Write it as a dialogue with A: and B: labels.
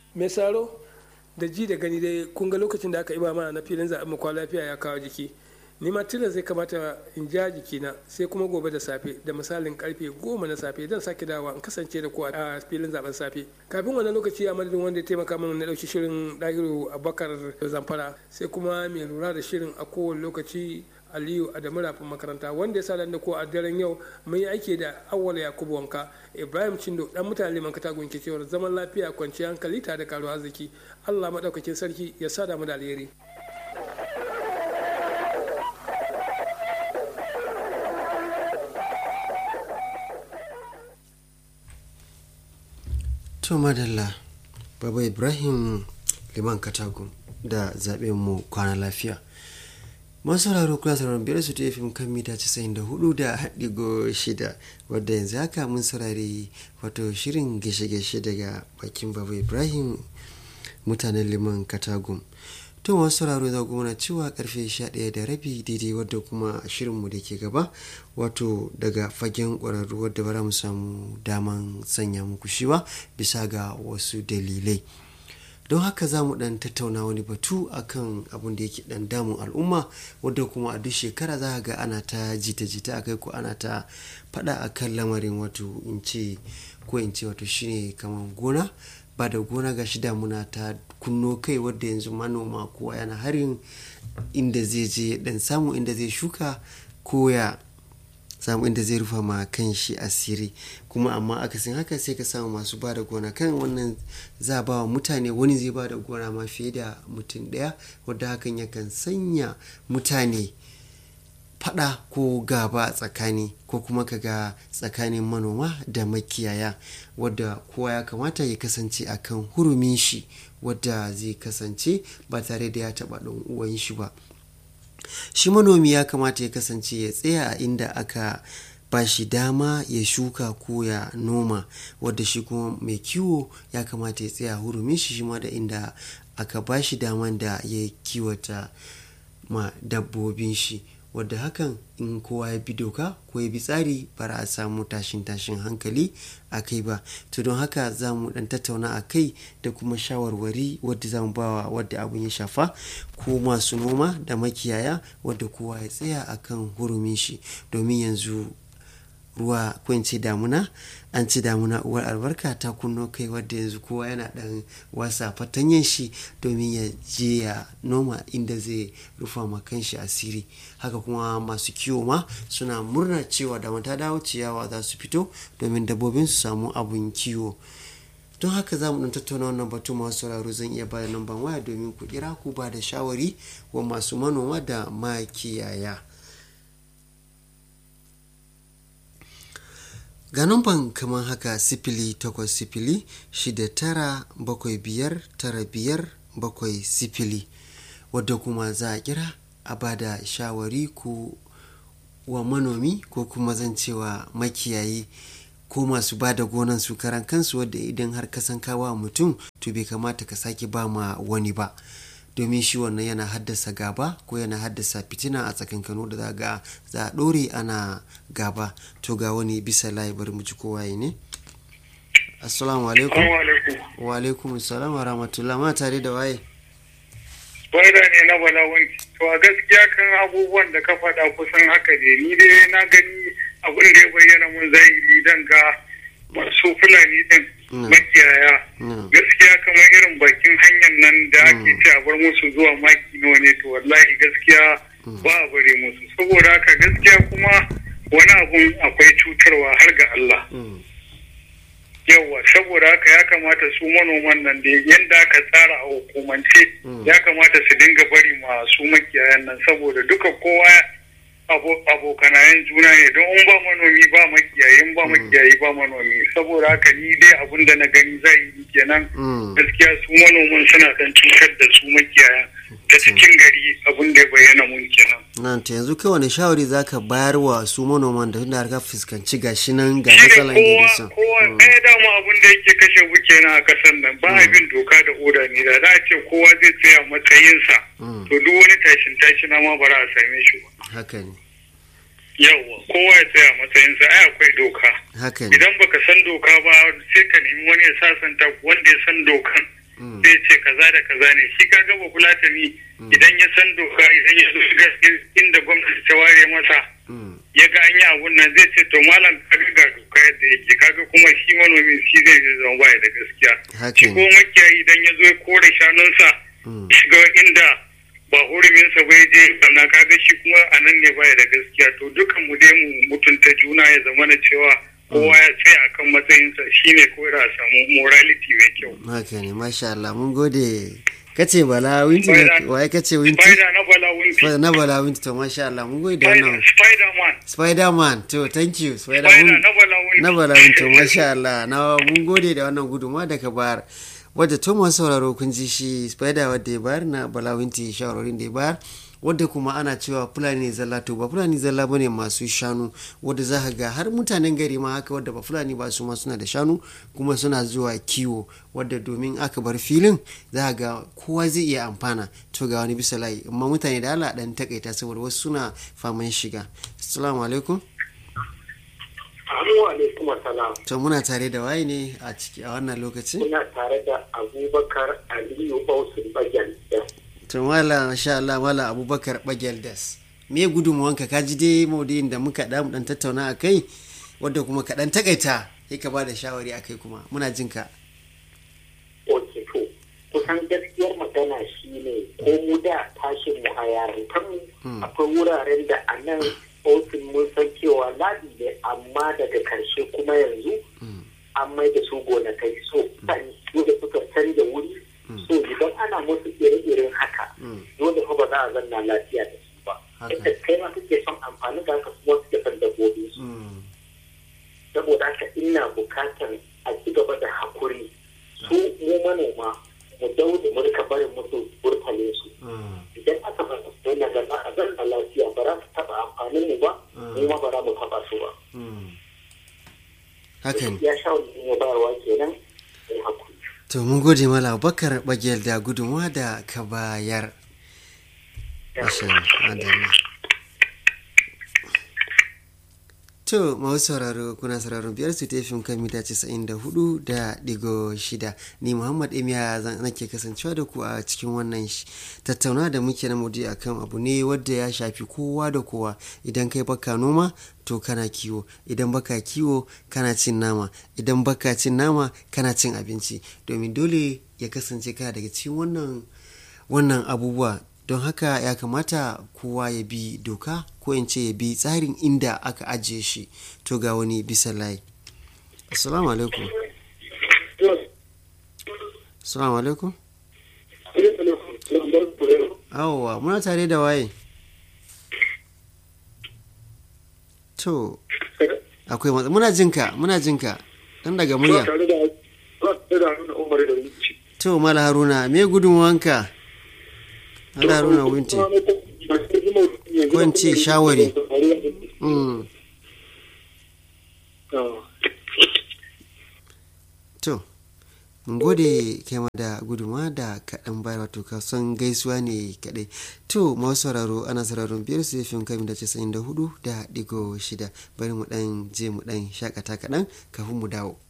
A: mai saro da ji da gani dai kun ga lokacin da aka iba mana na filin zaɓen kwa lafiya ya kawo jiki ni ma tilas zai kamata in ja jikina sai kuma gobe da safe da misalin karfe goma na safe zan sake dawa in kasance da ku a filin zaben safe kafin wannan lokaci a madadin wanda ya taimaka mana na ɗauki shirin ɗahiru abubakar zamfara sai kuma mai lura da shirin a kowane lokaci aliyu adamu rafin makaranta wanda ya sa da ko a daren yau mun yi aiki da awwal yakubu wanka ibrahim cindo dan mutane liman katagun ke cewar zaman lafiya kwanciyar hankali tare da karuwa arziki allah maɗaukakin sarki ya sa mu da alheri
B: to madalla baba ibrahim liman katagun da zaɓen mu kwana lafiya masu sauraro kula sauraron biyar su tafin kan mita 94 da haɗigo shida wadda yanzu haka mun saurari wato shirin gashe-gashe daga bakin baba ibrahim mutanen liman katagum to masu sauraro za kuma cewa karfe 11 da rabi daidai wadda kuma shirinmu da ke gaba wato daga fagen ƙwararru wadda bara mu samu daman sanya muku shiwa bisa ga wasu dalilai don haka za mu dan tattauna wani batu akan abin da yake dan damun al'umma wadda kuma a duk shekara za ga ana ta jita-jita akai ko ana ta faɗa akan lamarin wato in ce ko in ce wato shine kamar gona ba da gona ga shi damuna ta kunno kai wadda yanzu manoma kowa yana harin inda zai je dan samu inda zai shuka ko ya samu inda zai rufa ma kan shi asiri kuma amma akasin haka sai ka samu masu ba da gona kan wannan za ba wa mutane wani zai ba da gona ma fiye da mutum ɗaya wadda hakan yakan sanya mutane fada ko gaba tsakani ko kuma ka ga tsakanin manoma da makiyaya wadda kowa ya kamata ya kasance akan hurumin shi wadda zai kasance ba tare da ya taɓa ɗan uwan shi ba shi manomi ya kamata ya kasance ya tsaya a inda aka ba shi dama ya shuka ko ya noma wadda shi kuma mai kiwo ya kamata ya tsaya hurumin shi shi ma da inda aka ba shi daman da ya kiwata ma dabbobin shi wadda hakan in kowa ya bi doka ko ya bi tsari bara a samu tashin tashin hankali a kai ba to don haka za mu dan tattauna a kai da kuma shawarwari wadda za mu bawa wadda abun ya shafa ko masu noma da makiyaya wadda kowa ya tsaya akan hurumin shi domin yanzu ruwa ko in ce damuna an ci damuna uwar albarka ta kunno kai wadda yanzu kowa yana dan wasa fatanyen shi domin ya je ya noma inda zai rufa ma kanshi asiri haka kuma masu kiwo ma suna murna cewa da ta dawo ciyawa za su fito domin dabbobin su samu abun kiwo don haka za mu dan tattauna wannan batu masu sauraro zan iya bada namban waya domin ku kira ku ba da shawari wa masu manoma da makiyaya ga numban kamar haka sifili takwas sifili shida tara bakwai biyar tara biyar bakwai sifili wadda kuma za a kira a bada shawari ko wa manomi ko kuma zan cewa makiyayi ko masu ba da gonan su karan kansu wadda idan har kasan kawa mutum to bai kamata ka sake ba ma wani ba domin shi wannan yana haddasa gaba ko yana haddasa fitina a tsakankano da za ga za a ɗore ana gaba to ga wani bisa layi bari mu ji kowa ne assalamu alaikum wa alaikum salam wa rahmatullah ma tare da waye
C: Baida ne na balawanci to a gaskiya kan abubuwan da ka faɗa kusan haka ne ni dai na gani abin da ya bayyana mun zahiri dan ga masu fulani din makiyaya gaskiya kamar irin bakin hanyar nan da ake ce a bar musu zuwa maki nawa ne to wallahi gaskiya ba a bare musu saboda haka gaskiya kuma wani abun akwai cutarwa har ga Allah yawa saboda haka ya kamata su manoman nan da yadda aka tsara a hukumance ya kamata su dinga bari masu makiyayan nan saboda duka kowa abokanayen juna ne don in ba manomi ba makiyayi in ba makiyayi ba manomi saboda haka ni dai abin da na gani zai yi kenan gaskiya su manoman suna kan cutar da su makiyayan ta cikin gari abin da bayyana mun kenan
B: nan ta yanzu kai wani shawari zaka bayar wa su manoman da tunda har ka fuskanci gashi nan ga matsalan gari sun
C: kowa ɗaya dama abin da yake kashe wuke na a kasan nan ba bin doka da oda ne da za a ce kowa zai tsaya matsayinsa to duk wani tashin tashina ma ba za a same shi ba
B: haka ne
C: yawwa kowa ya tsaya matsayinsa ai akwai doka
B: haka ne
C: idan baka san doka ba sai ka nemi wani ya sasanta wanda ya san dokan sai ce kaza da kaza ne shi kaga ba fulatani idan ya san doka idan ya zo ga inda gwamnati ta ware masa ya ga an yi abun nan zai ce to malam kaga ga doka yadda yake kaga kuma shi manomi shi zai zama baya da gaskiya shi ko makiyayi idan ya zo ya kore shanunsa shiga inda ba huruminsa bai je sannan kaga shi kuma a nan ne baya da gaskiya to dukan mu dai mu mutunta juna ya zama na cewa kowa ya tsaya akan matsayinsa shine ko da samu morality mai kyau
B: haka ne masha Allah mun gode kace bala winti ne waye kace winti
C: spider na bala winti
B: na bala winti to masha Allah mun gode da wannan
C: spider man
B: spider man to thank you spider
C: spider na bala winti
B: na bala winti masha Allah na mun gode da wannan gudunmawa da ka bayar wadda to masu sauraro kun ji shi spider wadda ya bayar na balawinti shawarorin da ya bayar wadda kuma ana cewa fulani zalla to ba fulani zalla bane masu shanu wadda za ka ga har mutanen gari ma haka wadda ba fulani ba su ma suna da shanu kuma suna zuwa kiwo wadda domin aka bar filin za ga kowa zai iya amfana to ga wani bisa layi amma mutane da Allah dan takaita saboda wasu suna faman shiga assalamu alaikum
D: alaikum salam.
B: To muna tare da waye ne a ciki a wannan lokaci?
D: Muna tare da Abubakar Aliyu Bausin Bagel
B: To mala masha Allah mala Abubakar Bagel Das. Me gudunmuwanka ka ji dai maudu'in da muka da mu dan tattauna a kai wadda kuma ka dan takaita sai ka ba da shawari a kai kuma muna jin ka.
D: Ok to kusan gaskiyar magana shine ko mu da tashin mu a yarintan akwai wuraren da a nan ofin mun san cewa labi ne amma daga karshe kuma yanzu an mai da su gonakai so kan su da suka canza wuri so idan ana musu ire-iren haka dole fa ba za a zanna lafiya da su ba inda kai ma kake son amfani da haka kuma suke son dabbobi su saboda haka ina bukatar a ci gaba da hakuri su mu manoma mu dauda mu rika barin musu burtale su idan aka ba su wannan gaba a zanna lafiya ba za su taba amfanin mu ba mu ma ba za mu taba su ba
B: hakan
D: ya sha wani ya bayarwa kenan sai hakuri
B: to mun gode mala bakar bagel da gudunmuwa da ka bayar To, masu sauraro kuna sauraron biyar su tefin kan mita casa'in da hudu da digo shida. Ni Muhammad Emiya zan nake kasancewa da ku a cikin wannan tattauna da muke na mudi a kan abu ne wadda ya shafi kowa da kowa. Idan kai baka noma, to kana kiwo. Idan baka kiwo, kana cin nama. Idan baka cin nama, kana cin abinci. Domin dole ya kasance kana daga cikin wannan wannan abubuwa don haka ya kamata kowa ya bi doka ko in ce ya bi tsarin inda aka ajiye shi to ga wani bisa layi assalamu alaikum assalamu alaikum awwa muna tare da waye to akwai matsa muna jinka muna jinka dan daga murya to mala haruna me gudunwanka mala haruna winti ko in ce shawari to mun gode kai da guduma da kaɗan bayar wato kasan gaisuwa ne kaɗai to masu sauraro ana sauraron biyar su yafi kai da casa'in da hudu da digo shida bari mu ɗan je mu ɗan shakata kaɗan kafin mu dawo